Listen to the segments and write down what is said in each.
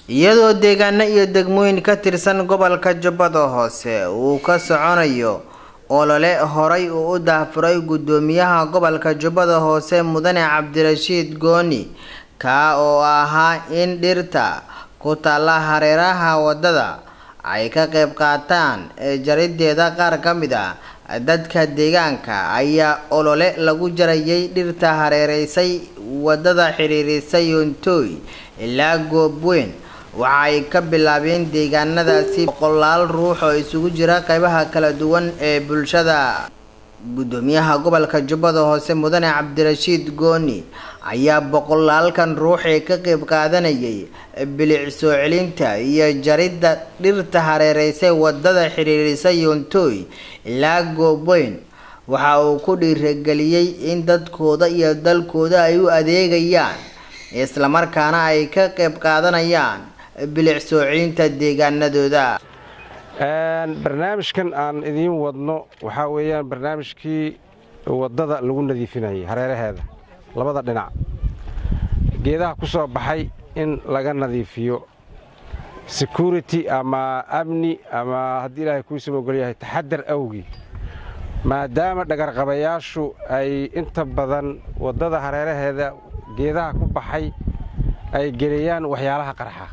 iyadoo deegaano iyo degmooyin ka tirsan gobolka jubbada hoose uu ka soconayo olole horay uu u daahfuray guddoomiyaha gobolka jubbada hoose mudane cabdirashiid gooni kaa oo ahaa in dhirta ku taalla hareeraha waddada ay ka qayb qaataan jarideeda qaar ka mid a dadka deegaanka ayaa olole lagu jarayay dhirta hareereysay waddada xiriirisay yontooy ilaa goobweyn waxa ay ka bilaabeen deegaanadaasi boqolaal ruux oo isugu jira qeybaha kala duwan ee bulshada guddoomiyaha gobolka jubbada hoose mudane cabdirashiid gooni ayaa boqolaalkan ruux ee ka qayb qaadanayay bilic soo celinta iyo jaridda dhirta hareereysay waddada xiriirisay yontooy ilaa goobweyn waxa uu ku dhiirageliyey in dadkooda iyo dalkooda ay u adeegayaan islamarkaana ay ka qayb qaadanayaan bilic soo celinta deegaanadooda barnaamijkan aan idiin wadno waxaa weeyaan barnaamijkii waddada lagu nadiifinayay hareeraheeda labada dhinac geedaha ku soo baxay in laga nadiifiyo security ama amni ama haddii ilaahay kuu samogol yahay taxadar awgii maadaama dhagarqabayaashu ay inta badan waddada hareeraheeda geedaha ku baxay ay geliyaan waxyaalaha qarxa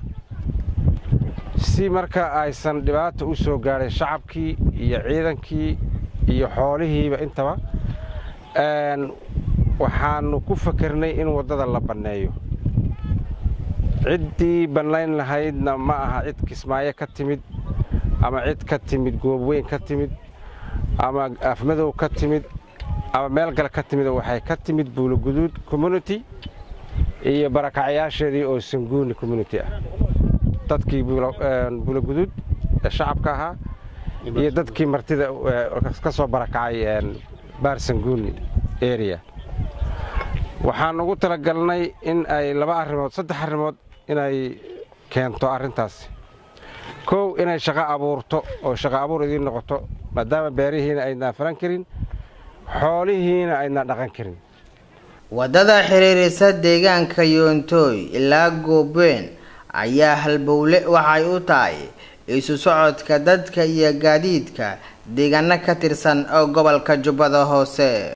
si marka aysan dhibaata u soo gaadhin shacabkii iyo ciidankii iyo xoolihiiba intaba waxaannu ku fakernay in waddada la banneeyo ciddii bannayn lahaydna ma aha cid kismaayo ka timid ama cid ka timid goobweyn ka timid ama afmadow ka timid ama meel gale ka timid waxay ka timid buuloguduud community iyo barakacyaasheedii oo sanguuni community ah dadkii buuloguduud ee shacabka ahaa iyo dadkii martida ka soo barakacay baar sanguuni area waxaan ugu talagalnay in ay laba arrimood saddex arrimood inay keento arrintaasi kow inay shaqo abuurto oo shaqo abuur idiin noqoto maadaama beerihiina aydnaan falan karin xoolihiina aydnaan dhaqan karin waddada xiriirisa deegaanka yoontooy ilaa goobweyn ayaa halbowle waxay u tahay isu socodka dadka iyo gaadiidka deegaano ka tirsan oo gobolka jubbada hoose